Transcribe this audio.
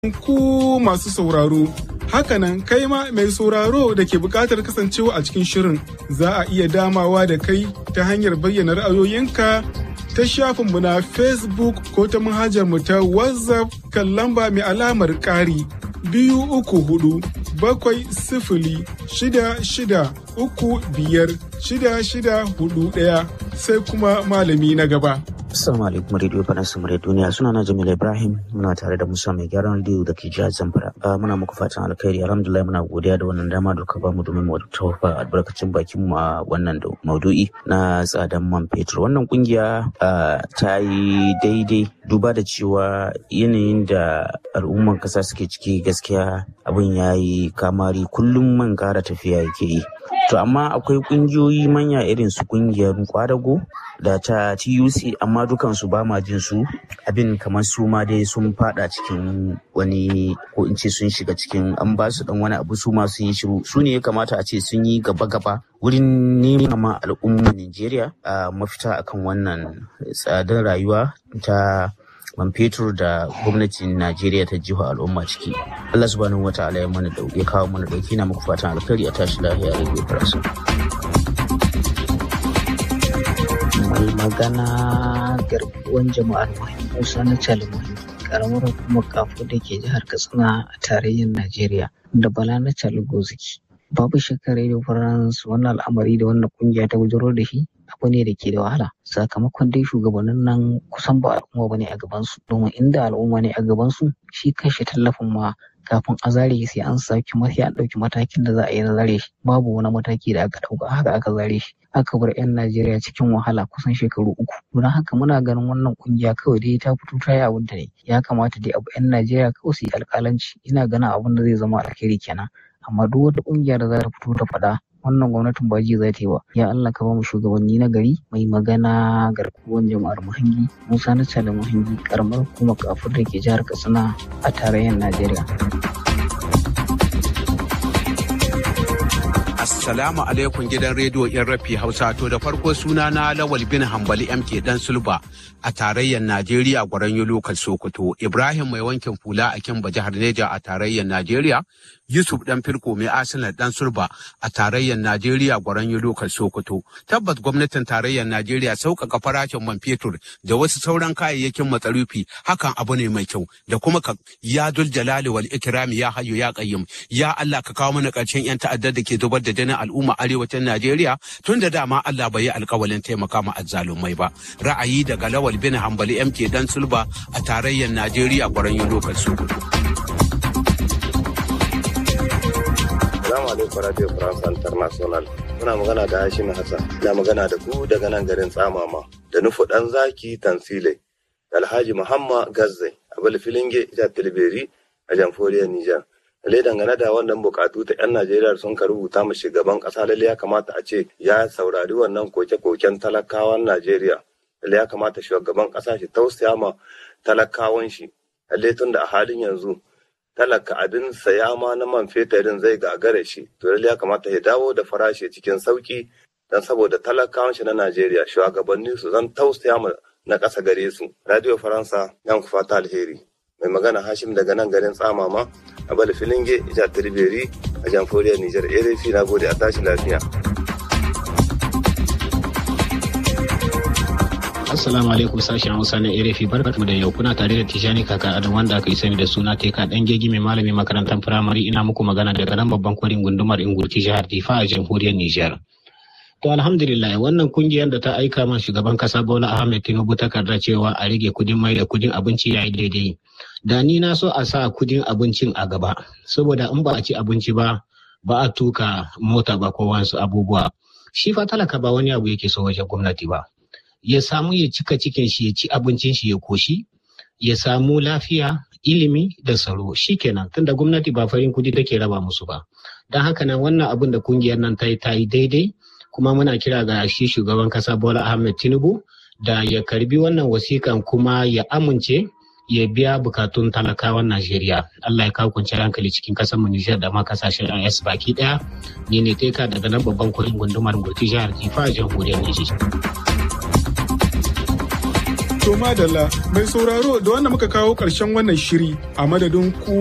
ku masu sauraro. Hakanan kai ma mai sauraro da ke buƙatar kasancewa a cikin shirin za a iya damawa da kai ta hanyar bayyana ra'ayoyinka ta shafinmu na Facebook ko ta manhajarmu ta WhatsApp kan lamba mai alamar ƙari biyu uku hudu bakwai sifili shida shida uku biyar shida shida hudu ɗaya sai kuma malami na gaba. Assalamu alaikum Radio Faransa Murai Duniya suna na Jamil Ibrahim muna tare da Musa mai gyaran rediyo da ke jihar Zamfara. Muna muku fatan alkhairi alhamdulillah muna godiya da wannan dama da ka ba mu domin mu tawafa albarkacin bakin mu a wannan maudu'i na tsadan man fetur. Wannan kungiya ta yi daidai duba da cewa yanayin da al'umman kasa suke ciki gaskiya abin ya yi kamari kullum man kara tafiya yake yi. To amma akwai kungiyoyi manya irin su kungiyar kwadago da ta TUC amma dukansu ba ma jin su abin kamar su ma dai sun fada cikin wani ko in ce sun shiga cikin an ba su dan wani abu su ma sun yi shiru su ne ya kamata a ce sun yi gaba-gaba wurin neman ma al'ummar Najeriya a mafita akan wannan tsadar rayuwa ta man fetur da gwamnatin Najeriya ta jiho al'umma ciki. Allah subhanahu wa ta'ala ya mana ya kawo mana dauki na muku fatan alkhairi a tashi lafiya rediyo farasa. mai magana garkuwan jama'ar mahim musa na calmai karamar hukumar kafo da ke jihar katsina a tarayyar najeriya da bala na goziki babu shakka radio france wannan al'amari da wannan kungiya ta bujiro da shi abu ne da ke da wahala sakamakon dai shugabannin nan kusan ba al'umma bane a gabansu domin inda al'umma ne a gabansu shi kanshi tallafin ma kafin a zare sai an saki sai an ɗauki matakin da za a yi na zare shi babu wani mataki da aka ɗauka haka aka zare shi aka bar 'yan Najeriya cikin wahala kusan shekaru uku don haka muna ganin wannan kungiya kawai dai ta fito ta yi abin ta ne ya kamata dai abu 'yan Najeriya kawai su yi alƙalanci ina ganin abin da zai zama alheri kenan amma duk wata kungiya da za ta fito ta faɗa wannan gwamnatin ba ji za ta yi ba ya Allah ka ba mu shugabanni na gari mai magana garkuwan jama'ar muhangi Musa na da muhangi karamar kuma kafur da ke jihar Katsina a tarayyar Najeriya. Assalamu alaikum gidan rediyo in rafi Hausa to da farko suna na Lawal bin Hambali MK dan Sulba a tarayyar Najeriya gwaran lokal Sokoto Ibrahim mai wankin fula a Kimba jihar Neja a tarayyar Najeriya Yusuf dan Firko mai Arsenal dan Sulba a tarayyar Najeriya gwaran lokal Sokoto tabbat gwamnatin tarayyar Najeriya sauƙaƙa farashin man fetur da wasu sauran kayayyakin matsarufi hakan abu ne mai kyau da kuma ka ya dul jalali wal ikrami ya hayyu ya qayyim ya Allah ka kawo mana ƙarshen yan ta'addar da ke zubar da jinin al'umma arewacin Najeriya tun da dama Allah bai yi alkawalin taimaka ma azzalumai ba. Ra'ayi daga Lawal bin Hambali MK Dan Sulba a tarayyar Najeriya gwaran lokal Sokoto. Salamu alaikum Radio France International. Muna magana da Hashim Hassan. Ina magana da ku daga nan garin Tsamama. Da nufu ɗan zaki Tansile. Da Alhaji Muhammad Gazzai. Abul Filinge Ija Tilberi a Jamhuriyar Nijar. lalle dangane da wannan bukatu ta 'yan najeriya sun ka rubuta ma shugaban kasa lalle ya kamata a ce ya saurari wannan koke-koken talakawan najeriya lalle ya kamata shugaban kasa shi tausaya ma talakawan shi lalle tun da a halin yanzu talaka abin saya ma na man fetarin zai gagare shi to lalle ya kamata ya dawo da farashi cikin sauki dan saboda talakawan shi na najeriya shugabanni su zan tausaya ma na ƙasa gare su radio faransa yan ku fata alheri mai magana hashim daga nan garin tsamama a bala filinge ija tirberi a jamhuriyar nijar erefi na gode a tashi lafiya Assalamu alaikum sashen Hausa na Erefi barkatu da yau kuna tare da Tijani Kaka Adam wanda aka yi sani da suna Teka dan gegi mai malami makarantar firamare ina muku magana daga nan babban kwarin gundumar Ingurti jihar Difa a jamhuriyar Nijar. To alhamdulillah wannan kungiyar da ta aika man shugaban kasa Bola Ahmed Tinubu takarda cewa a rage kudin mai da kudin abinci yayi daidai. Da ni na so a sa kudin abincin a gaba saboda in ba a ci abinci ba ba a tuka mota ba ko wasu abubuwa. Shi fa talaka ba wani abu yake so wajen gwamnati ba. Ya samu ya cika cikin shi ya ci abincin shi ya koshi ya samu lafiya ilimi da tsaro shikenan tunda gwamnati ba farin kudi take raba musu ba. Don haka nan wannan abin da kungiyar nan ta yi ta yi daidai kuma muna kira ga shi shugaban kasa Bola Ahmed Tinubu da ya karbi wannan wasikan kuma ya amince ya biya bukatun talakawan Najeriya. Allah ya kawo kwanciyar hankali cikin kasar mu Nijar da ma kasashen IS baki daya. Ni ne teka daga nan babban kuɗin gundumar Gurti jihar Kifa jamhuriyar Nijar. To madalla mai sauraro da wanda muka kawo ƙarshen wannan shiri a madadin ku